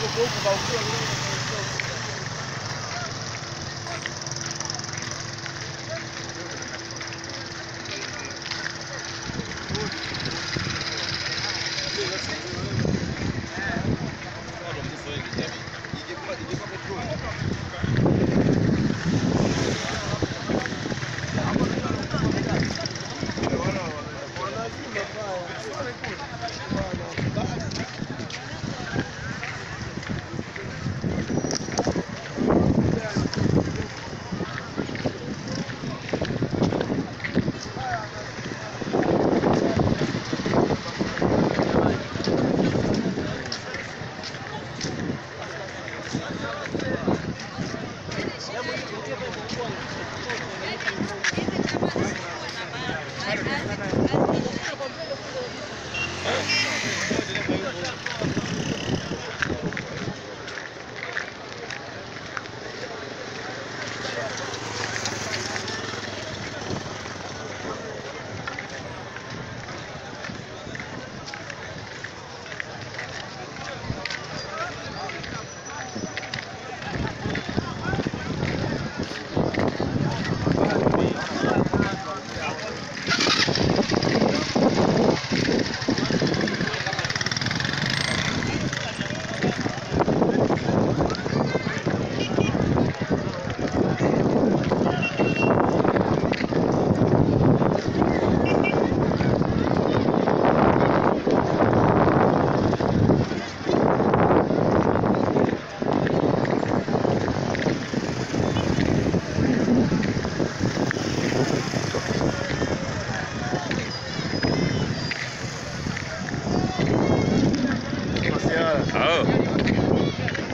Oh.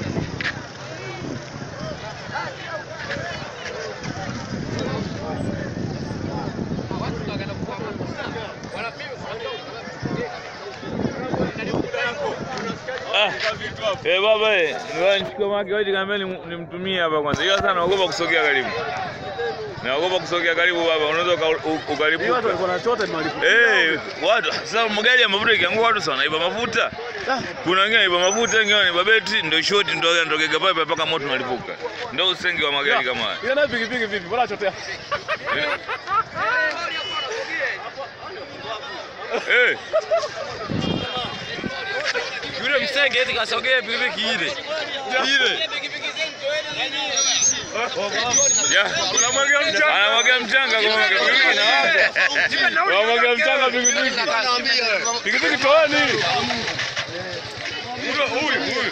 Ah. Eh, baba eh, ngoja nichukue maki waiti kaambia nimtumie hapa kwanza. Hiyo sasa naogopa kusogea karibu. Naogopa kusogea karibu baba, unaweza uka- u- Hii watu ukalipuka. walikuwa wanachota ni malipo. Eh, watu sasa magari ya mafuta ikiangua watu sana iba mafuta. Kuna wengine iba mafuta, wengine wanaiba beti, ndio shoti ndio yanatokea pale mpaka moto unalipuka. Ndio usengi wa magari kama haya. Ile nayo pikipiki vipi? Mbona achotea? Eh, Yule msenge eti kasogea pikipiki ile. Ile. ya, kuna mwaga mchanga. Anamwaga mchanga kwa mwaga pikipiki na watu. Wanamwaga mchanga pikipiki. Pikipiki toani. Huyo huyu huyu.